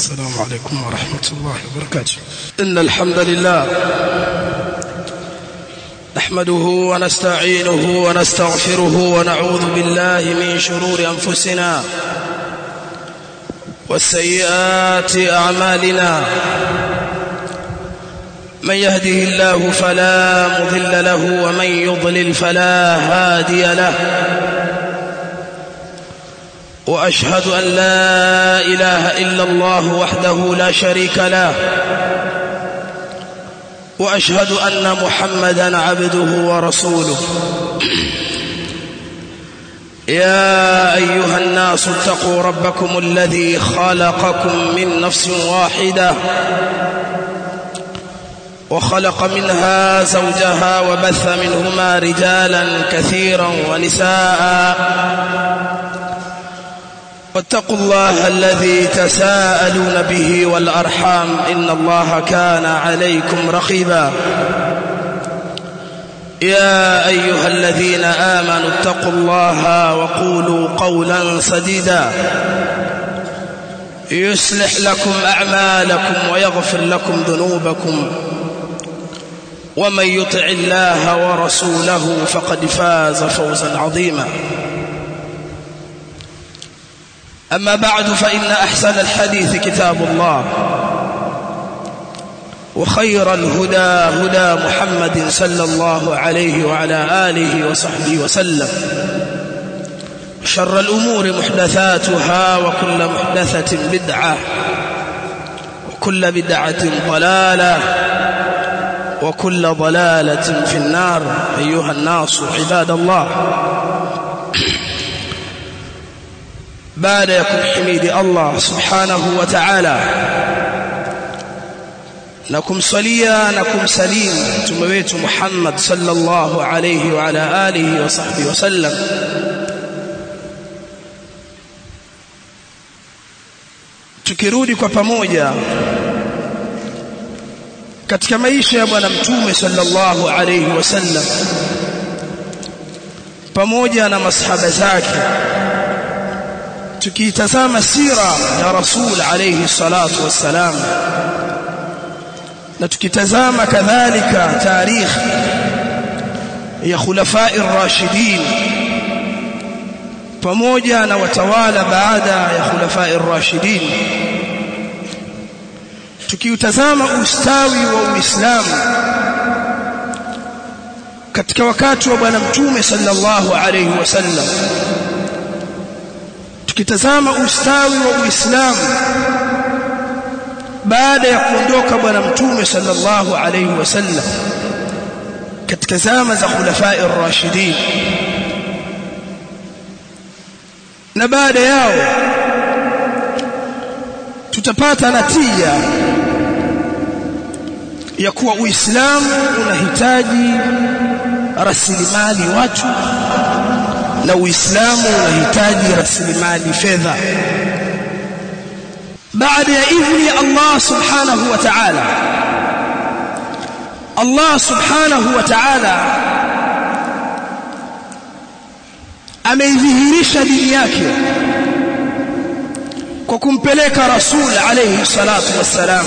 السلام عليكم ورحمة الله وبركاته إن الحمد لله نحمده ونستعينه ونستغفره ونعوذ بالله من شرور أنفسنا والسيئات أعمالنا من يهده الله فلا مضل له ومن يضلل فلا هادي له واشهد ان لا اله الا الله وحده لا شريك له واشهد ان محمدا عبده ورسوله يا ايها الناس اتقوا ربكم الذي خلقكم من نفس واحده وخلق منها زوجها وبث منهما رجالا كثيرا ونساء واتقوا الله الذي تساءلون به والأرحام إن الله كان عليكم رقيبا يا أيها الذين آمنوا اتقوا الله وقولوا قولا سديدا يصلح لكم أعمالكم ويغفر لكم ذنوبكم ومن يطع الله ورسوله فقد فاز فوزا عظيما أما بعد فإن أحسن الحديث كتاب الله وخير الهدى هدى محمد صلى الله عليه وعلى آله وصحبه وسلم شر الأمور محدثاتها وكل محدثة بدعة وكل بدعة ضلالة وكل ضلالة في النار أيها الناس عباد الله baada ya kumhimidi Allah subhanahu wa ta'ala na kumsalia na kumsalimu mtume wetu Muhammad sallallahu alayhi wa ala alihi wa sahbihi wasallam tukirudi kwa pamoja katika maisha ya bwana mtume sallallahu alayhi wasallam pamoja na masahaba zake tukitazama sira ya rasul alayhi salatu wassalam na tukitazama kadhalika tarikh ya khulafai rashidin pamoja na watawala baada ya khulafai rashidin tukiutazama ustawi wa uislamu katika wakati wa bwana mtume sallallahu alayhi wasallam tukitazama ustawi wa Uislamu baada ya kuondoka bwana mtume sallallahu alayhi wasallam katika zama za khulafai ar-rashidin na baada yao tutapata natija ya kuwa Uislamu unahitaji rasilimali watu na Uislamu unahitaji rasilimali fedha baada ya idhni ya Allah subhanahu wa ta'ala Allah subhanahu wa ta'ala ameidhihirisha dini yake kwa kumpeleka rasul alayhi salatu wassalam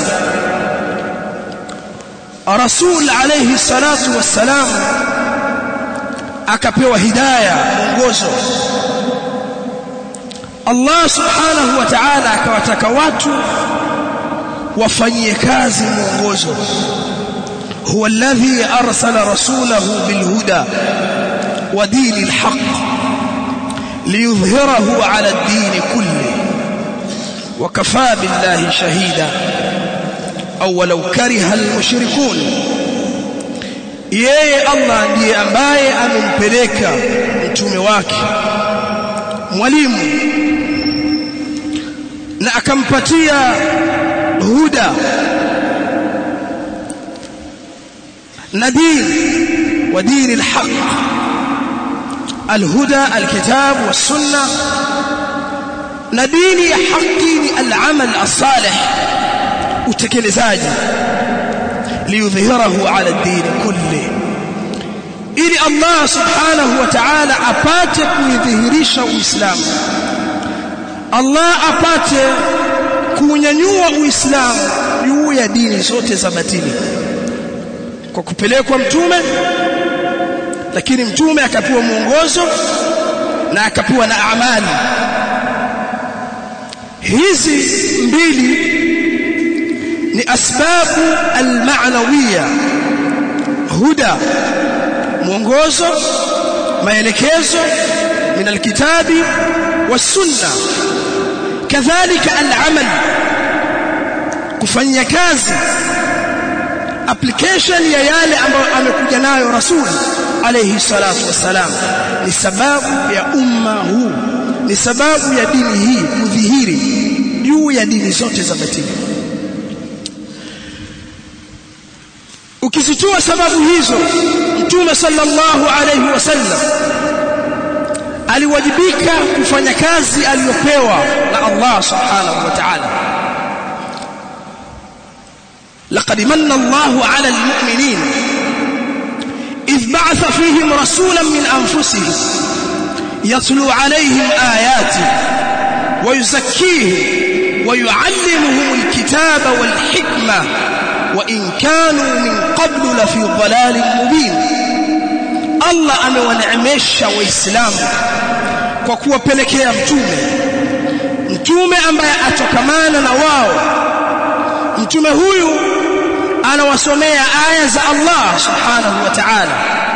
rasul alayhi salatu wassalam akapewa hidayah mwongozo Allah subhanahu wa ta'ala akawataka watu wafanyie kazi mwongozo huwa alladhi arsala rasulahu bilhuda wa dinil haqq liyudhhirahu ala ad-din kulli wa kafa billahi shahida aw walau kariha al-mushrikun yeye Allah ndiye ambaye amempeleka mtume wake mwalimu na akampatia huda na dini wa dini alhaq alhuda alkitab والسنه na dini ya haki ni al-amal as-salih utekelezaji liyudhhirahu ala ad-din kulli ili Allah subhanahu wa ta'ala apate kuidhihirisha uislamu Allah apate kuunyanyua uislamu juu ya dini zote za batili kwa kupelekwa mtume lakini mtume akapewa mwongozo na akapewa na amali hizi mbili ni asbabu almaanawiya huda mwongozo maelekezo min alkitabi والسنه كذلك العمل kufanyia kazi application ya yale ambayo amekuja nayo rasul alayhi salatu wassalam ni sababu ya umma huu ni sababu ya dini hii kudhihiri juu ya dini zote za batili ukizitoa sababu hizo mtume sallallahu alayhi wasallam aliwajibika kufanya kazi aliyopewa na Allah subhanahu wa ta'ala لقد من الله على المؤمنين إذ بعث فيهم رسولا من أنفسهم يتلو عليهم آياته ويزكيهم ويعلمهم الكتاب والحكمة وإن كانوا من قبل لفي ضلال مبين الله amewaneemesha waislamu kwa kuwapelekea mtume mtume ambaye atokamana na wao mtume huyu anawasomea aya za Allah subhanahu wa ta'ala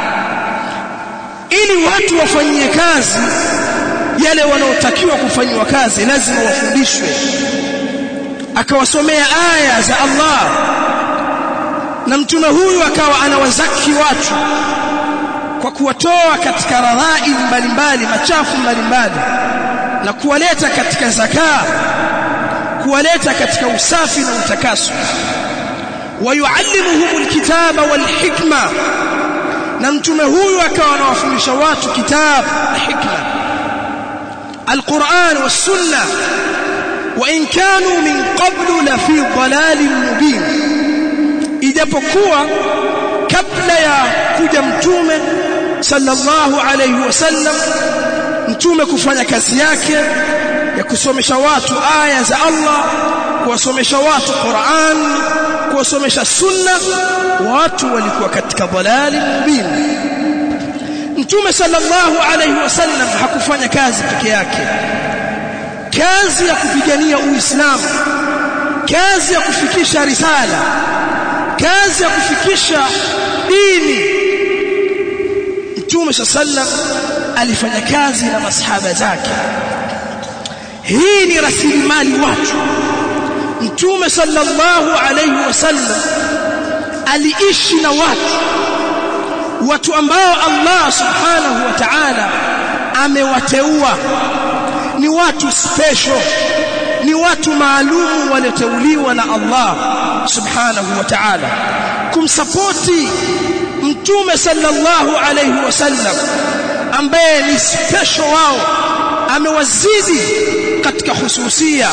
ili watu wafanyie kazi yale wanaotakiwa kufanyiwa kazi lazima wafundishwe akawasomea aya za Allah na mtume huyu akawa anawazaki watu kwa kuwatoa katika radhai mbalimbali machafu mbalimbali na kuwaleta katika zakaa kuwaleta katika usafi na utakaso wayuallimuhum alkitaba walhikma na mtume huyu akawa anawafundisha watu kitabu na hikma alquran wassunna wa in kanu min qablu la fi dhalalin mubin ijapokuwa kabla ya kuja mtume sallallahu alayhi wasallam mtume kufanya kazi yake ya kusomesha watu aya za Allah kuwasomesha watu Qur'an kuwasomesha sunna watu walikuwa katika dhalali mubin mtume sallallahu alayhi wasallam hakufanya kazi peke yake kazi ya kupigania uislamu kazi ya kufikisha risala kazi ya kufikisha dini mtume sallam alifanya kazi na masahaba zake hii ni rasilimali watu mtume sallallahu alayhi wasallam aliishi na watu watu ambao Allah subhanahu wa ta'ala amewateua ni watu special ni watu maalumu walioteuliwa na Allah subhanahu wa ta'ala kumsapoti mtume sallallahu alayhi wasallam ambaye ni special wao amewazidi katika hususia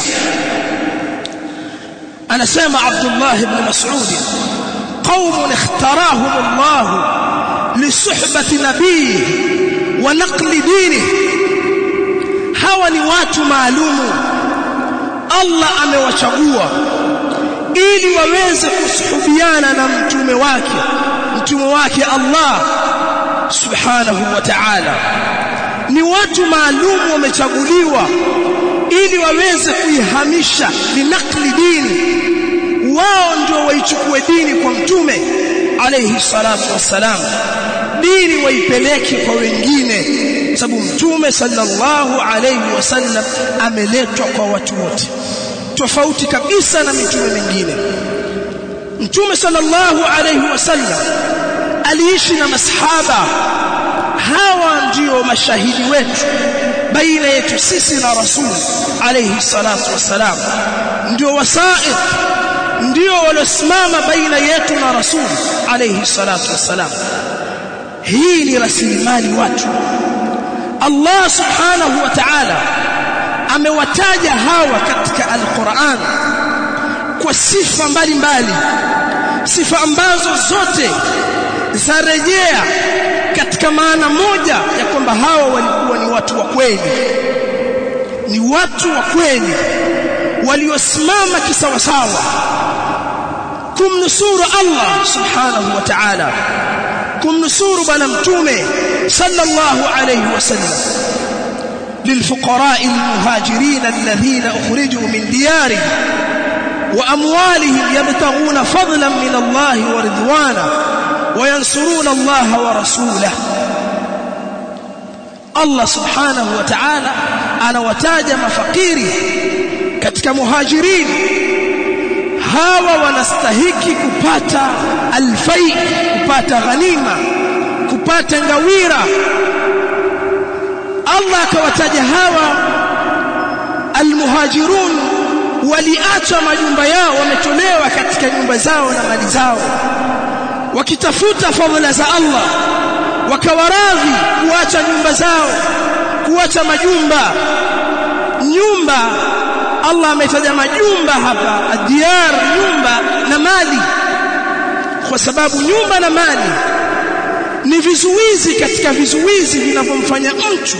anasema Abdullah ibn Mas'ud قوم اختارهم الله لصحبة نبيه ونقل دينه hawa ni watu maalumu Allah amewachagua ili waweze kusuhubiana na mtume wake mtume wake Allah subhanahu wa ta'ala ni watu maalumu wamechaguliwa ili waweze kuihamisha linakli dini wao ndio waichukue dini kwa mtume alayhi salatu wassalam dini waipeleke kwa wengine sababu mtume sallallahu alayhi wasallam ameletwa kwa watu wote tofauti kabisa na mitume mingine mtume sallallahu alayhi wasallam aliishi na masahaba hawa ndio mashahidi wetu baina yetu sisi na rasul alayhi salatu wassalam ndio wasaiq ndio waliosimama baina yetu na rasul alayhi salatu wassalam hii ni rasilimali watu Allah subhanahu wa ta'ala amewataja hawa katika al-Qur'an kwa sifa mbalimbali sifa ambazo zote zarejea katika maana moja ya kwamba hawa walikuwa ni watu wa kweli ni watu wa kweli waliosimama kisawasawa kumnusuru Allah subhanahu wa ta'ala kumnusuru bwana mtume sallallahu alayhi wasallam للفقراء المهاجرين الذين أخرجوا من ديارهم وأموالهم يبتغون فضلا من الله ورضوانا وينصرون الله ورسوله Allah subhanahu wa ta'ala anawataja mafakiri katika muhajirin hawa wanastahiki kupata alfai kupata ghanima kupata ngawira Allah akawataja hawa almuhajirun waliacha majumba yao wametolewa katika nyumba zao na mali zao wakitafuta fadhila za Allah wakawaradhi kuacha nyumba zao kuacha majumba nyumba Allah ametaja majumba hapa adiyar nyumba na mali kwa sababu nyumba na mali ni vizuizi katika vizuizi vinavyomfanya mtu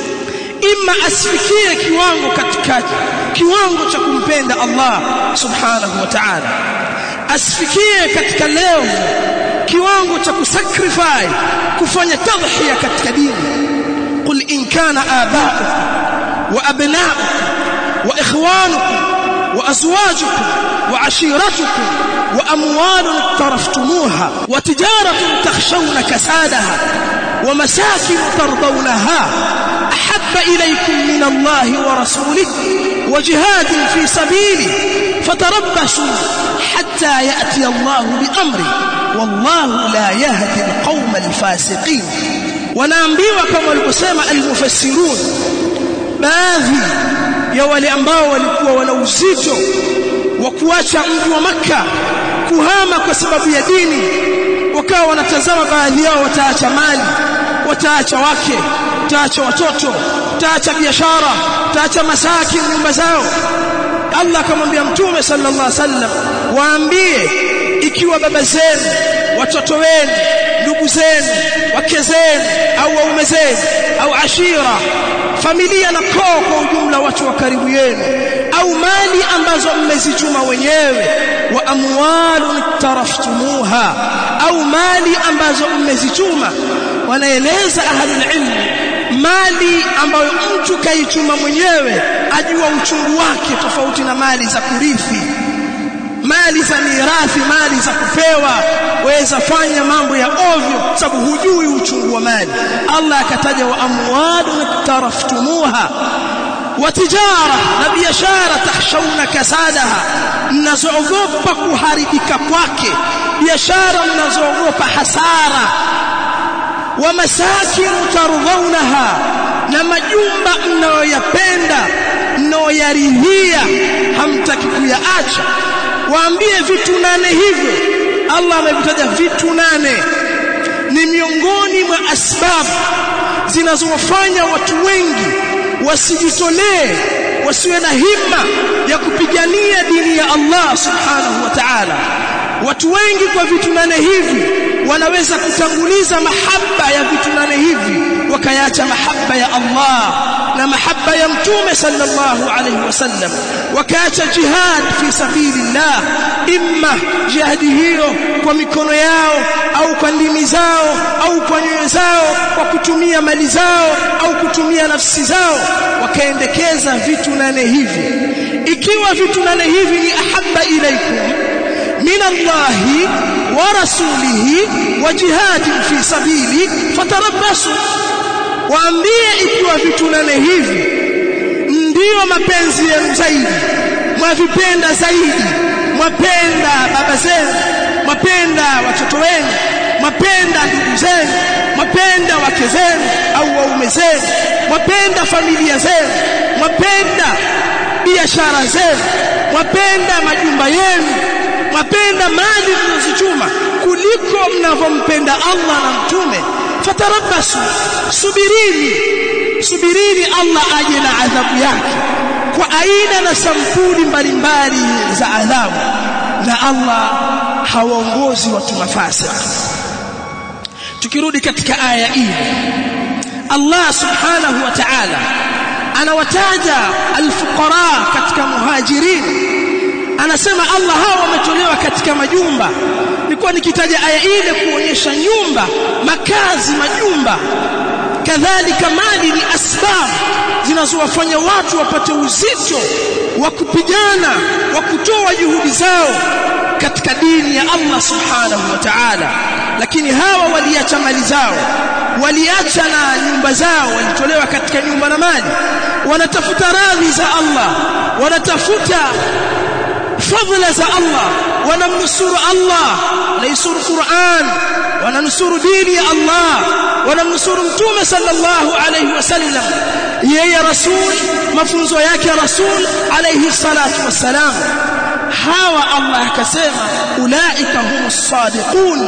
ima asifikie kiwango katika kiwango cha kumpenda Allah subhanahu wa ta'ala asifikie katika leo kiwango cha kusacrifice kufanya tadhhiya katika dini qul in kana aba'ukum wa abna'ukum wa ikhwanukum wa azwajukum wa ashiratukum wa amwalun taraftumuha wa tijaratun takhshawna kasadaha wa masakin tardawnaha ahabba ilaykum min Allah wa rasulihi wa jihadin fi sabilihi fatarabbasu hatta ya'ti Allah bi amri wallahu la yahdi alqawma alfasiqin wanaambiwa kama walivyosema almufassirun baadhi ya wale ambao walikuwa wana uzito wa kuacha mji wa maka kuhama kwa sababu ya dini wakawa wanatazama baadhi yao wataacha mali wataacha wake wataacha watoto wataacha biashara wataacha masaki nyumba zao Allah akamwambia mtume sallallahu alaihi wasallam waambie ikiwa baba zenu watoto wenu ndugu zenu wake zenu au waume zenu au ashira familia na koo kwa ujumla watu wa karibu yenu au mali ambazo mmezichuma wenyewe wa amwalun taraftumuha au mali ambazo mmezichuma wanaeleza ahlul ilm mali ambayo mtu kaichuma mwenyewe ajua uchungu wake tofauti na mali za kurithi mali za mirathi mali za kupewa waweza fanya mambo ya ovyo sababu hujui uchungu wa mali Allah akataja wa amwalun taraftumuha wa tijara na biashara tahshawna kasadaha mnazoogopa kuharibika kwake biashara mnazoogopa hasara wa masakin tardhawnaha na majumba mnayoyapenda mnayoyaridhia hamtaki kuyaacha waambie vitu nane hivyo Allah amevitaja vitu nane ni miongoni mwa asbabu zinazowafanya watu wengi wasijitolee wasiwe na himma ya kupigania dini ya Allah subhanahu wa ta'ala watu wengi kwa vitu nane hivi wanaweza kutanguliza mahaba ya vitu nane hivi wakayaacha mahaba ya Allah na mahaba ya mtume sallallahu alayhi wasallam wakaacha jihad fi sabilillah imma jihadi hiyo kwa mikono yao au kwa ndimi zao au kwa nyoyo zao kwa kutumia mali zao au kutumia nafsi zao wakaendekeza vitu nane hivi ikiwa vitu nane hivi ni ahabba ilaikum min Allahi wa rasulihi wa jihadin fi sabili fatarabbasu waambie ikiwa vitu nane hivi ndiyo mapenzi yenu zaidi mwavipenda zaidi mwapenda baba zenu mwapenda watoto wenu mwapenda ndugu zenu mwapenda wake zenu au waume zenu mwapenda familia zenu mwapenda biashara zenu mwapenda majumba yenu mwapenda mali mnazozichuma kuliko mnavyompenda Allah na mtume fatarabbasu subirini subirini Allah aje na adhabu yake kwa aina na sampuli mbalimbali za adhabu na Allah hawaongozi watu mafasik tukirudi katika aya hii Allah subhanahu wa ta'ala anawataja alfuqara katika muhajirin anasema Allah hao wametolewa katika majumba nilikuwa nikitaja aya ile kuonyesha nyumba makazi majumba kadhalika mali ni asbab zinazowafanya watu wapate uzito wa kupigana wa kutoa juhudi zao katika dini ya Allah subhanahu wa ta'ala lakini hawa waliacha mali zao waliacha na nyumba zao walitolewa katika nyumba na mali wanatafuta radhi za Allah wanatafuta fadhila za Allah wanamnusuru Allah naisuru Qur'an wananusuru dini ya Allah wanamnusuru mtume sallallahu alayhi wasallam yeye rasul mafunzo yake rasul alayhi salatu wassalam hawa Allah akasema ulaika humus sadiqun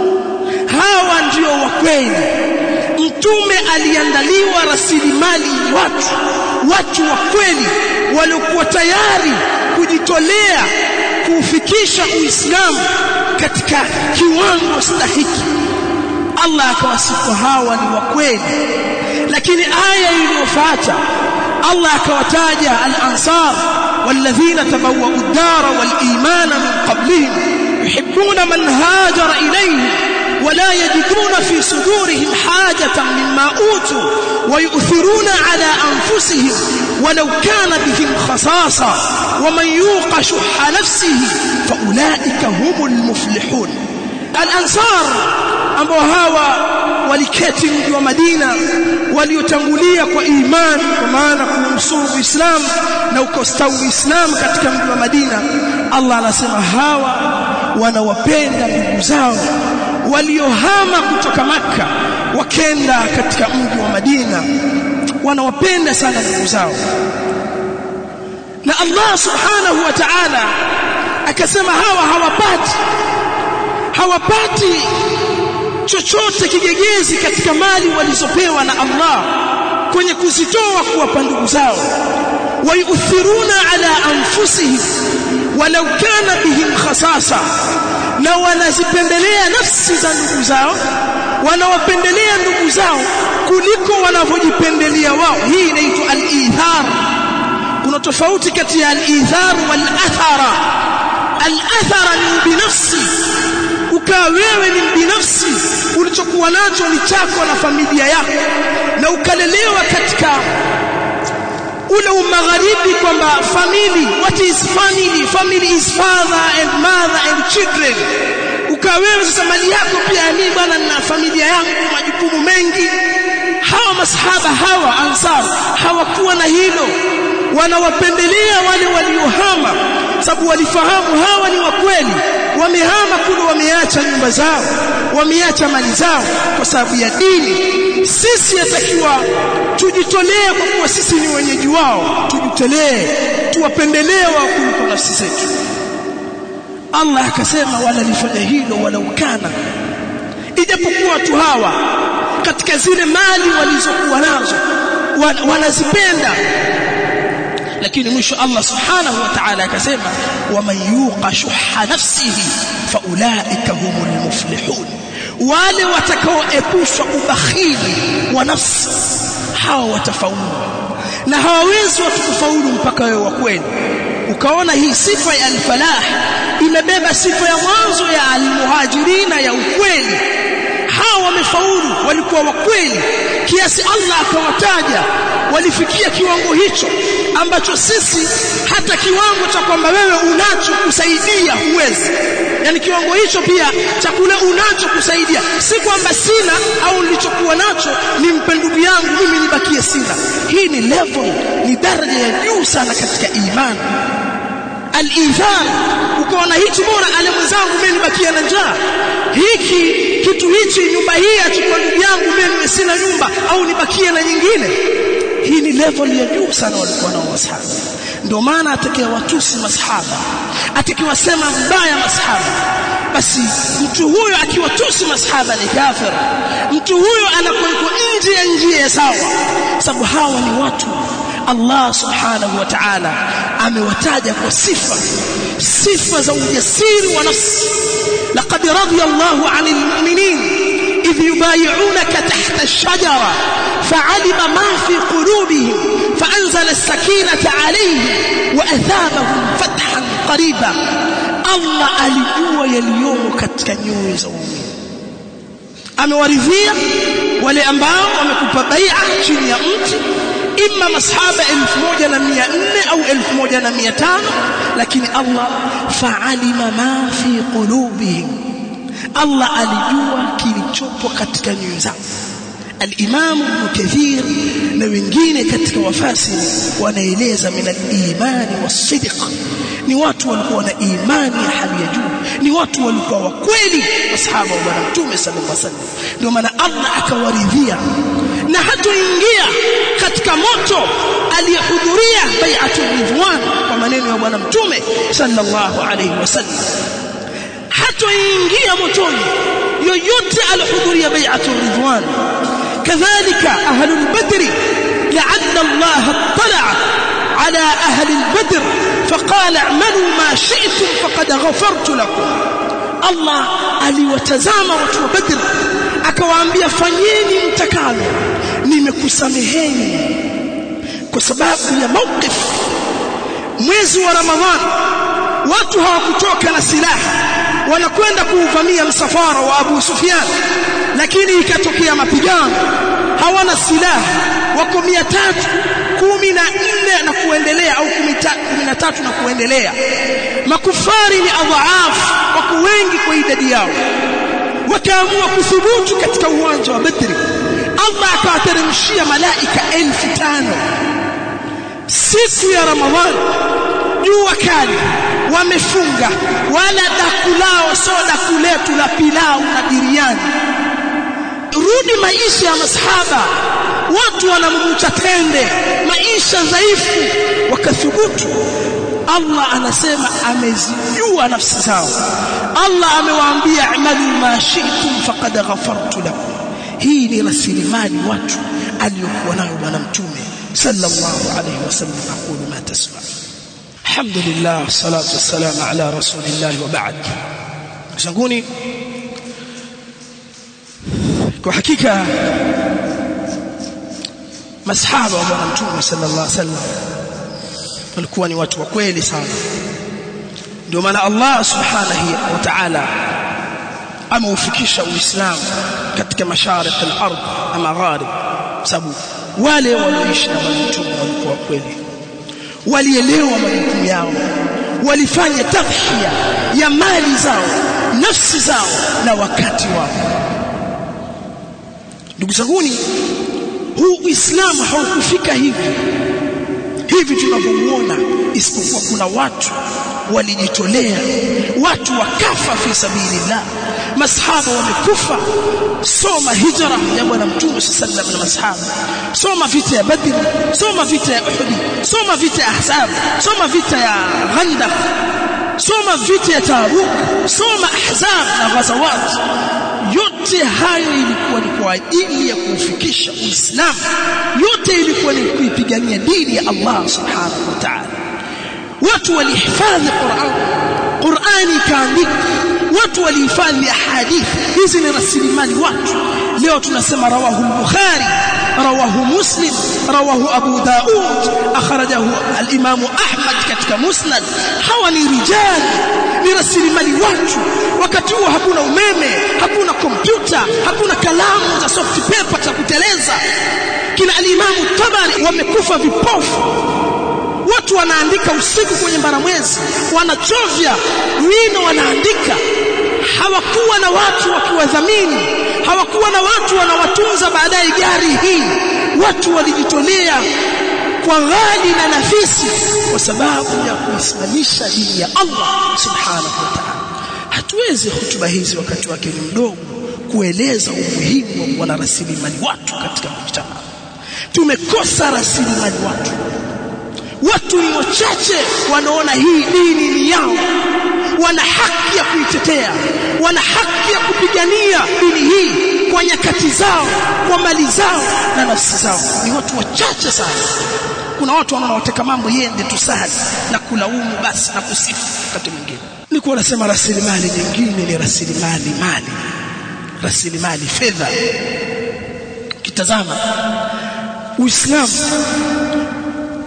hawa ndio wa kweli mtume aliandaliwa rasilimali watu watu wa kweli waliokuwa tayari kujitolea kuufikisha uislamu katika kiwango stahiki Allah akawasifu hawa ni wa kweli lakini aya iliyofuata Allah akawataja al-ansar والذين تبوأوا الدار والإيمان من قبلهم يحبون من هاجر إليهم ولا يجدون في صدورهم حاجة مما أوتوا ويؤثرون على أنفسهم ولو كان بهم خصاصة ومن يوق شح نفسه فأولئك هم المفلحون الأنصار ambao hawa waliketi mji wa Madina waliotangulia kwa imani kwa maana kumsuru Uislamu na ukostawi Uislamu katika mji wa Madina Allah anasema hawa wanawapenda ndugu zao waliohama kutoka maka wakenda katika mji wa Madina wanawapenda sana ndugu zao na Allah subhanahu wa ta'ala akasema hawa hawapati hawapati chochote kigegezi katika mali walizopewa na Allah kwenye kuzitoa kuwapa ndugu zao wayuthiruna ala anfusihim walau kana bihim khasasa na wanazipendelea nafsi za ndugu zao wanawapendelea ndugu zao kuliko wanavyojipendelea wao hii inaitwa al-ithar kuna tofauti kati ya al-ithar wal-athara al-athara ni binafsi ukawa wewe ni binafsi ulichokuwa nacho ni chako na familia yako na ukalelewa katika ule umagharibi kwamba family what is family family is father and mother and children ukawa wewe sasa mali yako pia mimi bwana nina familia yangu majukumu mengi hawa masahaba hawa ansar hawakuwa na hilo wanawapendelea wale waliohama sababu walifahamu hawa ni wa kweli wamehama kule wameacha nyumba zao wameacha mali zao kwa sababu ya dini sisi yatakiwa tujitolee kwa kuwa sisi ni wenyeji wao tujitolee tuwapendelee wao kuliko nafsi zetu Allah akasema wala lifanya hilo wala ukana ijapokuwa watu hawa katika zile mali walizokuwa nazo wanazipenda lakini mwisho Allah subhanahu wa ta'ala akasema waman yuqa shuha nafsihi faulaika humul muflihun wale watakaoepushwa ubakhili wa nafsi hawa watafaulu na hawawezi watu kufaulu mpaka wewe wa kweli ukaona hii sifa ya al-falah imebeba sifa ya mwanzo ya al-muhajirina ya ukweli hawa wamefaulu walikuwa wa kweli kiasi Allah akawataja walifikia kiwango hicho ambacho sisi hata kiwango cha kwamba wewe unacho kusaidia huwezi yani kiwango hicho pia cha kule unacho kusaidia si kwamba sina au nilichokuwa nacho nimpe ndugu yangu mimi nibakie sina hii ni level ni daraja ya juu sana katika imani al-ithar ukaona hichi bora ale mwenzangu mimi nibakie na njaa hiki kitu hichi nyumba hii achukua ndugu yangu mimi sina nyumba au nibakie na nyingine hii ni level ya juu sana walikuwa nao masahaba ndio maana atakiwa watusi masahaba atakiwasema mbaya masahaba basi mtu huyo akiwatusi masahaba ni kafir mtu huyo anakuwa nje ya njia ya sawa sababu hawa ni watu Allah subhanahu wa ta'ala amewataja kwa sifa sifa za ujasiri wa nafsi laqad radiyallahu 'anil mu'minin idh yubay'unaka tahta ash-shajara fa'alima ma fi qulubihim فأنزل السكينة عليهم وأثابهم فتحا قريبا الله alijua yaliyomo katika nyoyo za waumini amewaridhia wale ambao wamekupa bai'a chini ya mti imma masahaba 1400 au 1500 lakini Allah fa'alima ma fi qulubihim Allah alijua kilichopo katika nyoyo zao al-Imam Ibn Kathir na wengine katika wafasiri wanaeleza min al-imani was-sidq ni watu walikuwa na imani ya hali ya juu ni watu walikuwa wa kweli masahaba wa bwana mtume sallallahu alaihi wasallam ndio maana Allah akawaridhia na hatoingia katika moto aliyehudhuria bai'atul ridwan kwa maneno ya bwana mtume sallallahu alaihi wasallam hatoingia motoni yoyote alihudhuria bai'atul ridwan kadhalika ahlul badri la'alla Allah اطلع على أهل البدر فقال اعملوا ما شئتم فقد غفرت لكم الله aliwatazama watu wa Badr akawaambia fanyeni mtakalo nimekusameheni kwa sababu ya mawqif mwezi wa Ramadhan watu hawakutoka na silaha wanakwenda kuuvamia msafara wa Abu Sufyan lakini ikatokea mapigano hawana silaha wako 314 na kuendelea au 13 na kuendelea makufari ni adhaaf wako wengi kwa idadi yao wakaamua kuthubutu katika uwanja wa Badri Allah akawateremshia malaika elfu tano siku ya Ramadhani jua kali wamefunga wala daku lao soda kuletu la pilau na biriani rudi maisha ya masahaba watu wanamumucha tende maisha dhaifu wakathubutu Allah anasema amezijua nafsi zao Allah amewaambia amalu ma shi'tum faqad ghafartu lakum hii ni rasilimali watu aliyokuwa nayo bwana mtume sallallahu alayhi wasallam aqulu ma tasma alhamdulillah salatu wassalam ala rasulillah wa ba'd zanguni kwa hakika masahaba wa bwana mtume sallallahu alayhi wasallam walikuwa ni watu wa kweli sana ndio maana Allah subhanahu wa ta'ala ameufikisha uislamu katika mashariki al-ardh na magharib sababu wale walioishi na bwana mtume walikuwa wa kweli walielewa majukumu yao walifanya tadhhiya ya mali zao nafsi zao na wakati wao ndugu zanguni huu uislamu haukufika hivi hivi tunavyomuona isipokuwa kuna watu walijitolea watu wakafa fi sabilillah masahaba wamekufa soma hijra ya bwana mtume sallallahu na masahaba soma vita ya badr soma vita ya uhud soma vita ya ahzab soma vita ya ghandaq soma vita ya tabuk soma ahzab na ghazawat yote hayo ilikuwa ni kwa ajili ya kuufikisha uislamu yote ilikuwa ni kuipigania dini ya Allah subhanahu wa ta'ala watu walihifadhi Qur'an Qur'ani ikaandikwa watu walihifadhi ahadithi hizi ni rasilimali watu leo tunasema rawahu al-bukhari rawahu muslim rawahu abu daud akhrajahu al-imam ahmad katika musnad hawa ni rijal ni rasilimali watu wakati huo hakuna umeme hakuna kompyuta hakuna kalamu za soft paper za kuteleza kina al-imam tabari wamekufa vipofu watu wanaandika usiku kwenye mbaramwezi wanachovya wino wanaandika hawakuwa na watu wakiwadhamini hawakuwa na watu wanawatunza baadaye gari hii watu walijitolea kwa ghali na nafisi kwa sababu ya kuisimamisha dini ya Allah subhanahu wa ta'ala hatuwezi hutuba hizi wakati wake ni mdogo kueleza umuhimu wa kuwa na rasilimali watu katika mujtama tumekosa rasilimali watu watu ni wachache wanaona hii dini ni yao wana haki ya kuitetea wana haki ya kupigania dini hii kwa nyakati zao kwa mali zao na nafsi zao ni watu wachache sana kuna watu wanaona wateka mambo yende tu sahali na kulaumu basi na kusifu wakati mwingine nilikuwa nasema rasilimali nyingine ni rasilimali mali rasilimali fedha kitazama uislamu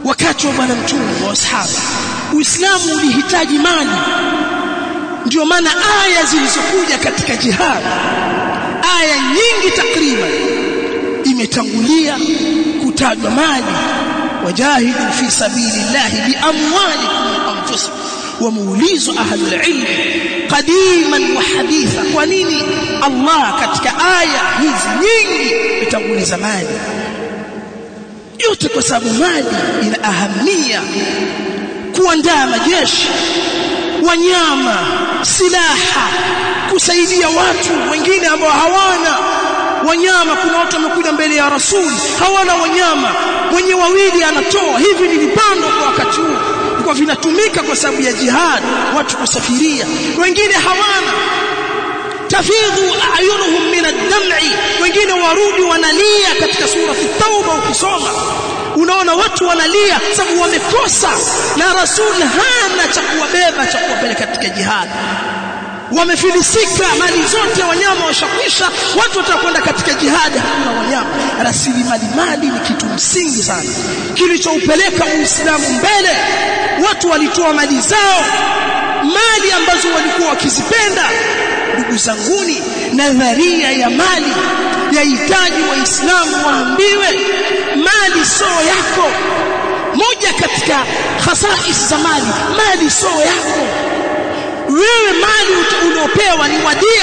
wakati wa bwana mtume wa ashaba uislamu ulihitaji mali ndio maana aya zilizokuja katika jihad aya nyingi takriban imetangulia kutajwa mali wajahidu fi sabilillahi biamwalikum wa anfusikum wameulizwa ahlul ilm qadiman wa haditha kwa nini Allah katika aya hizi nyingi imetanguliza mali yote kwa sababu mali ina ahamia kuandaa majeshi wanyama silaha kusaidia watu wengine ambao hawana wanyama kuna watu wamekuja mbele ya rasul hawana wanyama mwenye wawili anatoa hivi nilipandwa kwa wakati huu kwa vinatumika kwa sababu ya jihad watu kusafiria wengine hawana tafidhu ayunuhum min ad-dam'i wengine warudi wanalia katika sura at-tauba ukisoma unaona watu wanalia sababu wamekosa na rasul hana cha kuwabeba cha kuwapeleka katika jihad wamefilisika mali zote wanyama washakwisha watu watakwenda katika jihadi hakuna wanyama rasilimali mali ni kitu msingi sana kilichoupeleka uislamu mbele watu walitoa mali zao mali ambazo walikuwa wakizipenda ndugu zanguni nadharia ya mali yahitaji waislamu waambiwe mali soo yako moja katika khasais za mali mali soo yako wewe mali uliopewa ni wadia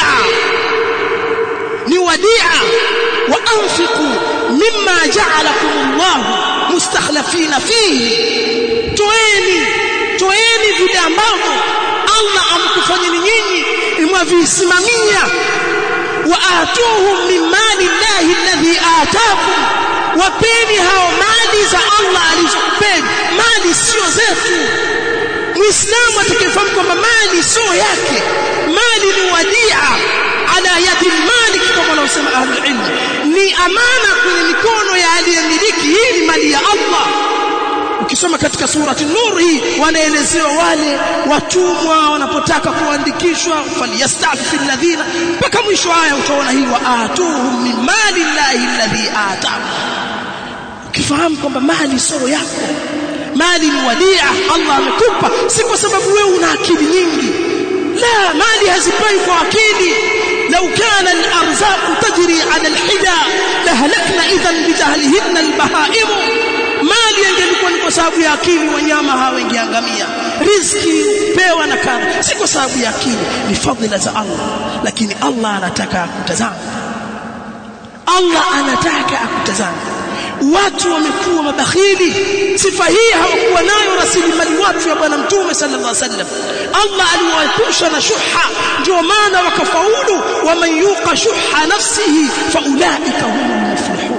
ni wadia wa anfiqu mimma ja'alakum Allah mustakhlifina fihi toeni toeni vile ambavyo Allah amkufanyeni nyinyi mwavisimamia wa atuhum min mali llahi alladhi ataakum wapeni hao mali za Allah alizokupeni mali sio zetu muislamu atakayefahamu kwamba mali sio yake mali ni wadia ala yadi malik kama wanaosema ahlul ilm ni amana kwenye mikono ya aliyemiliki hii ni mali ya Allah ukisoma katika surati nur hii wanaelezewa wale watumwa wanapotaka kuandikishwa falyastafi alladhina mpaka mwisho aya utaona hii wa atuhum min mali llahi alladhi ataakum ukifahamu kwamba mali sio yako mali ni wadia Allah amekupa si kwa sababu wewe una akili nyingi la mali hazipai kwa akili لو كان الارزاق تجري على الحجا لهلكنا اذا بجهلهن البهائم mali ingelikuwa ni kwa sababu ya akili wanyama hawengeangamia riziki pewa na kadha si kwa sababu ya akili ni fadhila za Allah lakini Allah anataka akutazame Allah anataka akutazame watu wamekuwa mabakhili sifa hii hawakuwa nayo rasilimali watu ya bwana mtume sallallahu alaihi wasallam Allah aliwaepusha na shuha ndio maana wakafaulu waman yuqa shuha nafsihi faulaika humul muflihun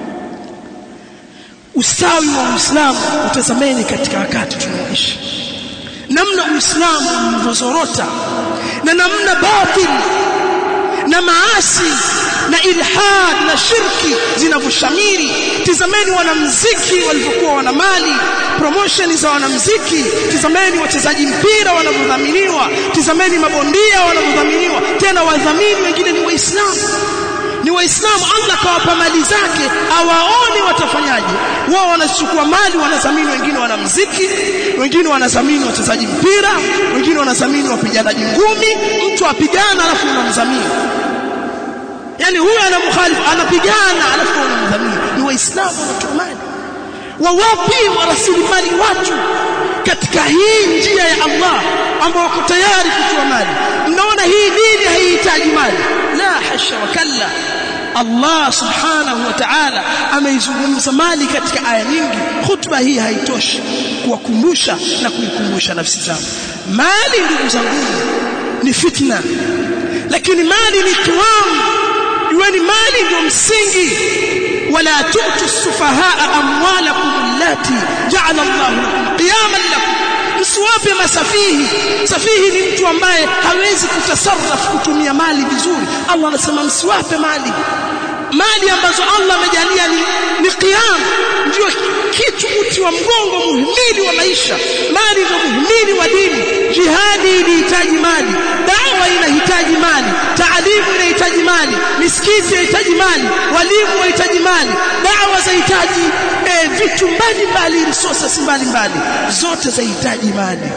ustawi wa Uislamu utazameni katika wakati tunaoishi namna Uislamu ulivyozorota na namna batil na maasi na ilhad na shirki zinavyoshamiri tizameni wanamziki walivyokuwa wana mali promotion za wanamziki tizameni wachezaji mpira wanavyodhaminiwa tizameni mabondia wanavyodhaminiwa tena wadhamini wengine ni waislamu ni waislamu Allah kawapa mali zake awaone watafanyaje wao wanachukua mali wanadhamini wengine wanamziki wengine wanadhamini wachezaji mpira wengine wanadhamini wapiganaji ngumi mtu apigana alafu unamdhamini yani huyu anamkhalifu anapigana alafu unamdhamini ni waislamu wanatoa mali wawapi wa rasilimali watu katika hii njia ya Allah ambao wako tayari kutoa mali mnaona hii dini haihitaji mali la hasha wa kalla Allah subhanahu wa ta'ala ameizungumza mali katika aya nyingi khutba hii haitoshi kuwakumbusha na kuikumbusha nafsi zao mali ndugu zangu ni fitna lakini mali ni kiwamu iweni mali ndio msingi wala tu'tu sufahaa amwalakum allati ja'ala Allah lakum qiyaman lakum msiwape masafihi safihi ni mtu ambaye hawezi kutasarraf kutumia mali vizuri Allah anasema msiwape mali mali ambazo Allah amejalia ni, ni qiyam ndio kitu uti wa mgongo muhimili wa maisha mali ndio muhimili wa dini jihadi inahitaji mali dawa inahitaji mali taalimu inahitaji mali mali misikiti yahitaji mali walimu wahitaji mali dawa zahitaji e, vitu mbalimbali resources mbalimbali zote zahitaji mali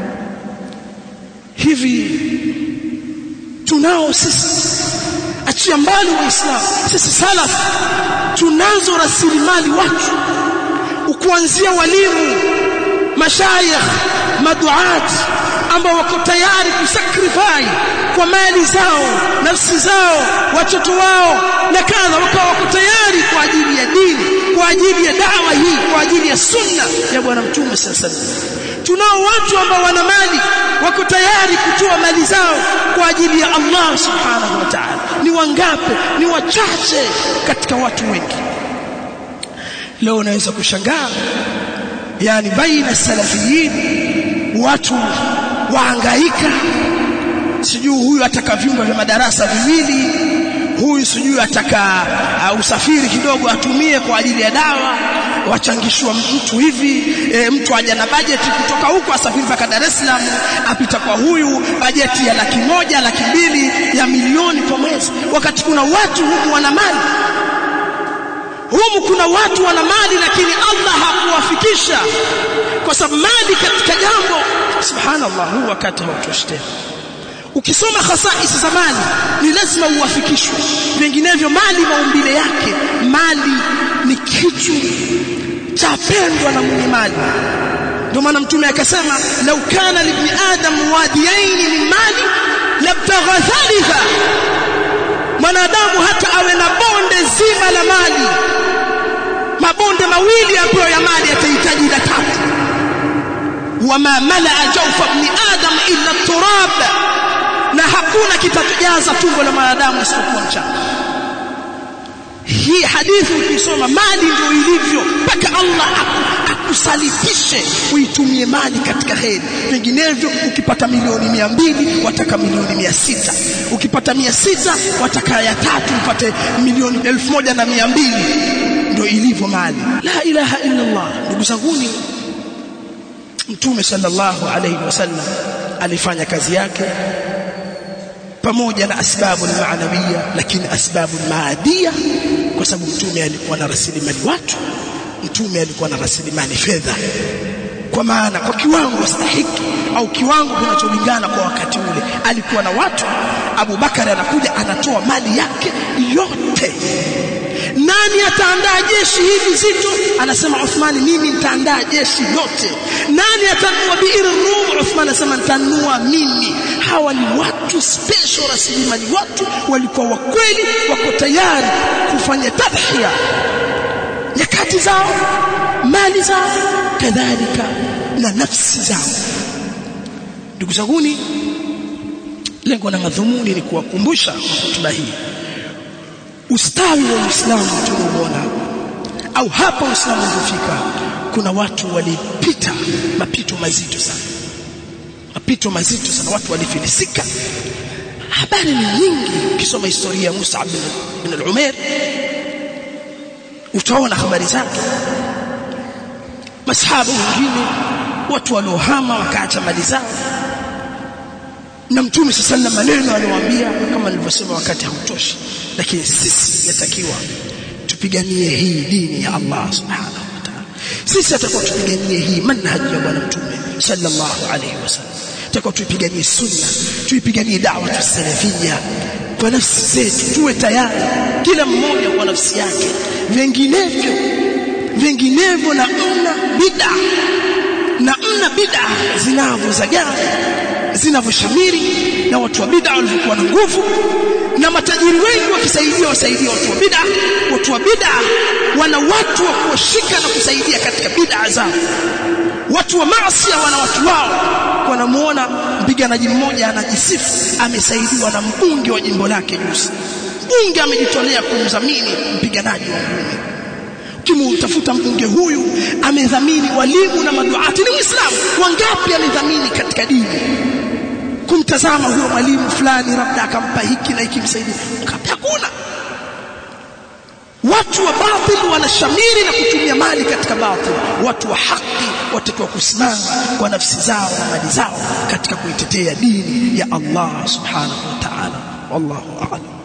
hivi tunao sisi achia mbali waislamu sisi salaf tunazo rasilimali watu kuanzia walimu mashayikh maduat ambao wako tayari kusacrifice kwa mali zao nafsi zao watoto wao na kadha wakawa wako tayari kwa ajili ya dini kwa ajili ya dawa hii kwa ajili ya sunna ya bwana mtume sallallahu alaihi wasallam tunao watu ambao wana mali wako tayari kutoa mali zao kwa ajili ya Allah subhanahu wa ta'ala ni wangapi ni wachache katika watu wengi leo unaweza kushangaa yani baina salafiyin watu wahangaika sijui huyu ataka vyumba vya madarasa viwili huyu sijui ataka uh, usafiri kidogo atumie kwa ajili ya dawa wachangishwa mtu hivi e, mtu aja na bajeti kutoka huko asafiri mpaka Dar es Salaam apita kwa huyu bajeti ya laki moja laki mbili ya milioni kwa mwezi wakati kuna watu humu wana mali humu kuna watu wana mali lakini Allah hakuwafikisha kwa sababu mali katika jambo subhanallah huu wakati hautoshi tena ukisoma khasais za mali ni lazima uwafikishwe vinginevyo mali maumbile yake mali ni kitu chapendwa na mwenye mali ndio maana mtume akasema lau kana libni adam wadiyain min mali labtagha thalitha mwanadamu hata awe na bonde zima la mali mabonde mawili ambayo ya mali atahitaji la tatu wama malaa jawfa ibn adam illa turab na hakuna kitajaza tumbo la mwanadamu isipokuwa mchanga hii hadithi ukisoma mali ndio ilivyo mpaka Allah akusalitishe uitumie mali katika kheri vinginevyo ukipata milioni mia mbili wataka milioni mia sita ukipata mia sita wataka ya tatu upate milioni elfu moja na mia mbili ndio ilivyo mali la ilaha illa Allah ndugu zanguni mtume sallallahu alayhi wasallam alifanya kazi yake pamoja na asbabu maanawiya lakini asbabu maadia kwa sababu mtume alikuwa na rasilimali watu mtume alikuwa na rasilimali fedha kwa maana kwa kiwango stahiki au kiwango kinacholingana kwa wakati ule alikuwa na watu Abu Bakari anakuja anatoa mali yake yote nani ataandaa jeshi hili zito anasema Uthmani mimi nitaandaa jeshi lote nani atanua biir rum Uthmani anasema nitanua mimi hawa ni watu special rasilimali watu walikuwa wakweli wako tayari kufanya tadhhiya nyakati zao mali zao kadhalika na nafsi zao ndugu zanguni lengo na madhumuni ni kuwakumbusha kwa hotuba hii ustawi wa Uislamu tunaoona au hapa Uislamu ulipofika kuna watu walipita mapito mazito sana mapito mazito sana watu walifilisika habari ni nyingi ukisoma historia ya Musa bin al-Umair utaona habari zake masahaba wengine watu waliohama wakaacha mali zao na mtume sasa maneno aliyowaambia kama nilivyosema wakati hautoshi lakini sisi yatakiwa tupiganie hii dini ya Allah subhanahu wa ta'ala sisi atakuwa tupiganie hii manhaji ya bwana mtume sallallahu alayhi wasallam tutakuwa tuipiganie sunna tuipiganie da'wa tusalafia kwa nafsi zetu tuwe tayari kila mmoja kwa nafsi yake vinginevyo vinginevyo na mna bid'a na mna bid'a zinavyozagaa zinavyoshamiri na watu wa bid'a walivyokuwa na nguvu na matajiri wengi wakisaidia wasaidia watu wa bid'a watu wa bid'a wana watu wa kuwashika na kusaidia katika bid'a zao watu wa maasi wana watu wao wanamuona mpiganaji mmoja anajisifu amesaidiwa na mbunge wa jimbo lake juzi mbunge amejitolea kumdhamini mpiganaji wa ngumi ukimtafuta mbunge huyu amedhamini walimu na maduati ni muislamu wangapi amedhamini katika dini kumtazama huyo mwalimu fulani labda akampa hiki na hiki msaidia hakuna watu wa batil wanashamiri na kutumia mali katika batil watu wa haki watakiwa kusimama kwa nafsi zao na mali zao katika kuitetea dini ya Allah subhanahu wa ta'ala wallahu a'lam